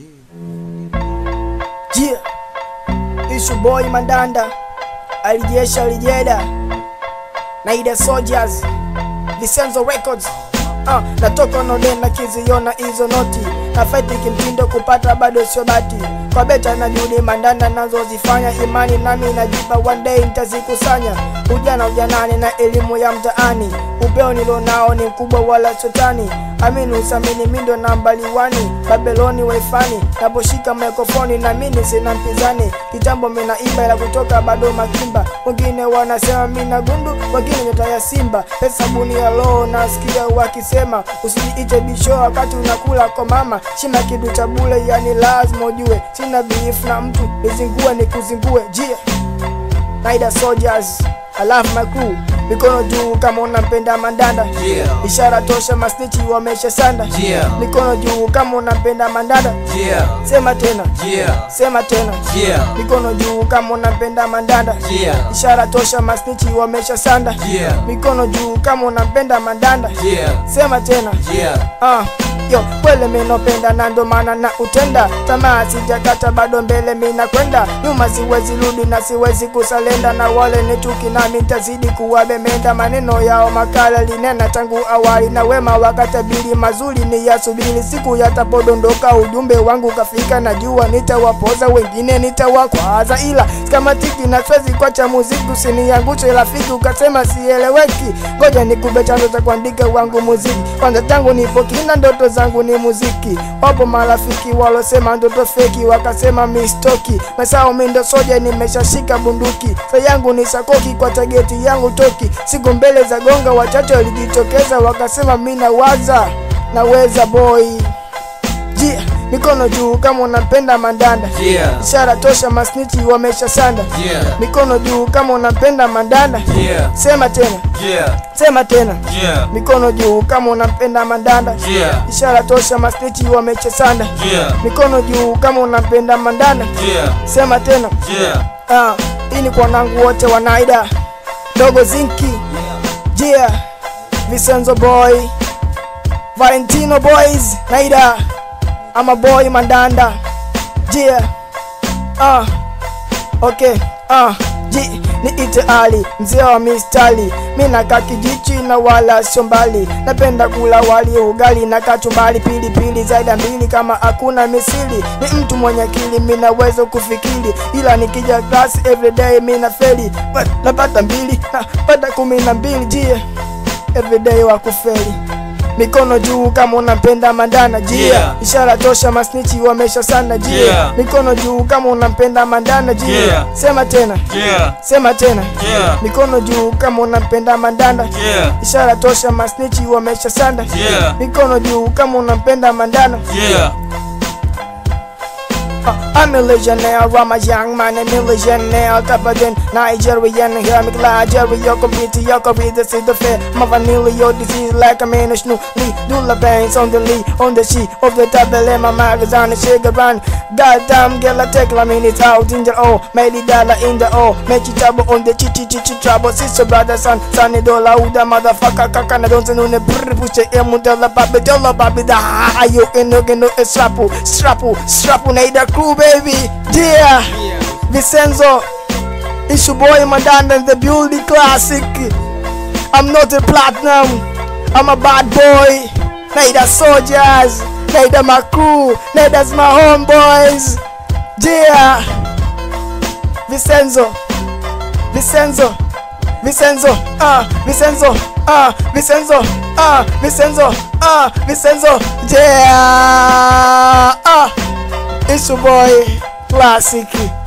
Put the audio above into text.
Yeah. Issue boy Mandanda alijesha alijeda Naida Soldiers Vicenzo Records uh, natoka nonena kiziona hizo noti na fight kimtindo kupata bado sio bati kwa beta na juhudi mandanda nazozifanya imani nami najipa one day nitazikusanya ujana ujanani na elimu ya mtaani upeo nilonao ni mkubwa wala sotani amini usamini mindo nambali wani babeloni waifani naposhika mikrofoni na mini sina mpinzani kitambo mina imba ila kutoka bado makimba wengine wanasema mina gundu wengine nyota ya simba pesa buni ya loo nasikia wakisema usijiite bisho wakati unakula kwa mama shina kidu cha bule yani lazima ujue sina beef na mtu nizingue nikuzingue jia Naida Soldiers I love my crew mikono juu kama unampenda mandanda Yeah. ishara tosha masnichi wamesha sanda Yeah. mikono juu kama unampenda mandanda Yeah, sema tena yeah, sema tena yeah, mikono juu kama unampenda mandanda yeah, ishara tosha masnichi wamesha sanda yeah, mikono juu kama unampenda mandanda yeah, sema tena yeah. Ah, yo kwele minopenda na ndo maana na utenda tamaa sijakata bado mbele mina kwenda nyuma siwezi rudi na siwezi kusalenda na wale ni chuki nami ntazidi kuwabemenda maneno yao makala linena tangu awali na wema wakatabiri mazuri ni yasubiri siku yatapodondoka ujumbe wangu kafika najua nitawapoza wengine nitawakwaza ila skamatiki na swezi kwacha muziki usiniangushe rafiki ukasema sieleweki ngoja nikube chanzo cha kuandika wangu muziki kwanza tangu nipo kina ndoto zangu ni muziki wapo marafiki walosema ndoto feki wakasema mistoki masao mindo soja nimeshashika bunduki sa yangu ni sakoki kwa tageti yangu toki siku mbele za gonga wachache walijitokeza wakasema mina waza naweza boy jia mikono juu kama unapenda mandanda Yeah, ishara tosha masnichi wamesha sanda yeah, mikono juu kama unapenda mandanda yeah, sema tena yeah, sema tena yeah, mikono juu kama unampenda mandanda yeah, ishara tosha masnichi wamechesanda yeah, mikono juu kama unampenda mandanda yeah, sema tena yeah, ah, hii ni kwa wanangu wote wanaida dogo zinki jia vicenzo boy valentino boys naida ama boy mandanda jia ah, okay ah, ji niite ali mzee wa mistali mi nakaa kijichi na wala sio mbali napenda kula wali ugali na kachumbali pilipili zaida mbili kama hakuna misili ni mtu mwenye akili mi naweza kufikiri ila nikija class everyday mi na feli But napata mbili napata kumi na mbili jie everyday wa kufeli mikono juu kama unampenda mandana jia Yeah. ishara tosha masnichi wamesha sana jia Yeah. mikono juu kama unampenda mandana jia Yeah. sema tena yeah, sema tena yeah, mikono juu kama unampenda mandanda yeah, ishara tosha masnichi wamesha sanda yeah, mikono juu kama unampenda mandana yeah. Uh, I'm a legionnaire, I'm a young man, I'm a legionnaire Tougher than Nigerian, hear me Nigeria You're competing, you're competing, see the fair My vanilla, your disease like a man, a snoo Lee, do the bangs on the lee, on the sheet Of the table, and my magazine, the sugar run Goddamn, girl, I take la minute out in the O Made it dollar in the O Make it trouble on the chi chi chi chi trouble Sister, brother, son, son, dola, uda, motherfucker Kaka, na don't know, ne brr, push the emu, dola, baby, dola, baby, da Ha, yo, eno, eno, e strapu, strapu, strapu, na ida crew, baby Yeah, Vicenzo Issue boy Mandanda in the building classic I'm not a platinum I'm a bad boy Neither soldiers Neither my crew Neither's my homeboys Yeah Vicenzo Vicenzo Vicenzo Ah Vicenzo Ah Vicenzo Ah Vicenzo Ah Vicenzo Yeah Ah Issue boy Classic